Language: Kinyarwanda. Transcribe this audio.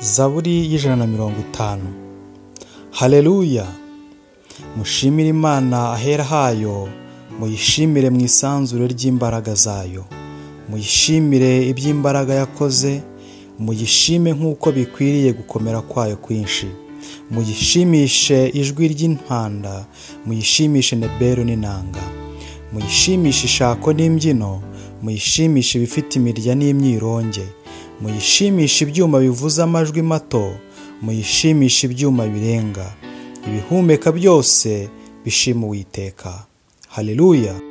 zaburi y'ijana na mirongo itanu hareruya mushimire imana ahera hayo muyishimire mu isanzure ry'imbaraga zayo muyishimire iby'imbaraga yakoze muyishime nk'uko bikwiriye gukomera kwayo kwinshi muyishimishe ijwi ry'impanda muyishimishe neberu n'inanga muyishimishe ishako n'imbyino muyishimishe ibifite imirya n'imyironge muyishimishe ibyuma bivuze amajwi mato muyishimishe ibyuma birenga ibihumeka byose bishima uwiteka hareruya